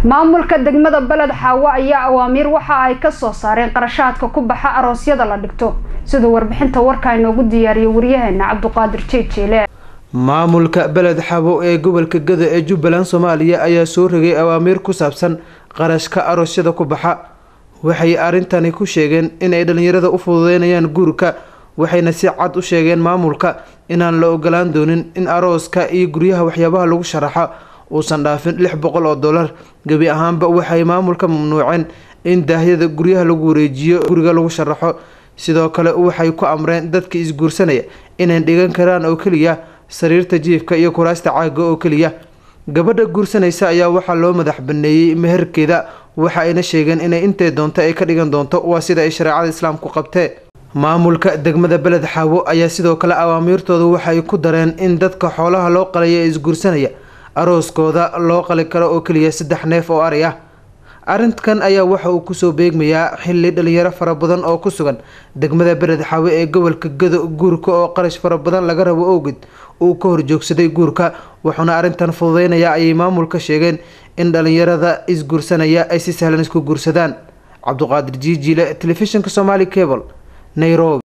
maamulka degmada beled xaawo ayaa awaamiir waxa ay ka soo saareen qarashaadka ku baxa aroosyada la dhigto siduu warbixinta warka inoogu diyaariyay waryaheena cabduqaadir jeejeele maamulka beled xabo ee gobolka gada ee jubbaland soomaaliya ayaa soo rogay awaamiir ku saabsan qarashka aroosyada ku baxa waxay arrintani ku sheegeen inay dhalinyarada u fududeynayaan guurka waxayna si cad u sheegeen maamulka inaan la ogolaan doonin in arooska iyo guryaha waxyaabaha lagu sharaxo uusan dhaafin lix boqol oo dollar gebi ahaanba waxay maamulka mamnuuceen in daahyada guryaha lagu wareejiyo guriga lagu sharaxo sidoo kale waxay ku amreen dadka isguursanaya inay dhigan karaan oo keliya sariirta jiifka iyo kuraasta caaga oo keliya gabadha guursanaysa ayaa waxaa loo madax baneeyey meherkeeda waxa ayna sheegeen inay intay doonto ay ka dhigan doonto waa sida ay shareecada islaamku qabtee maamulka degmada beled xaawo ayaa sidoo kale awaamiirtooda waxay ku dareen in dadka xoolaha loo qalaya ee isguursanaya arooskooda loo qali karo oo keliya saddex neef oo ari ah arrinkan ayaa waxa uu kusoo beegmayaa xilli dhalinyaro fara badan oo ku sugan degmada beled xaawe ee gobolka gado guurka oo qarash fara badan laga rabo owged uu ka horjoogsaday guurka wuxuuna arrintan fududeynaya ayay maamulka sheegeen in dhalinyarada isguursanaya ay si sahlan isku guursadaan cabduqaadir jiijiile telefishinka somaali cable nairobi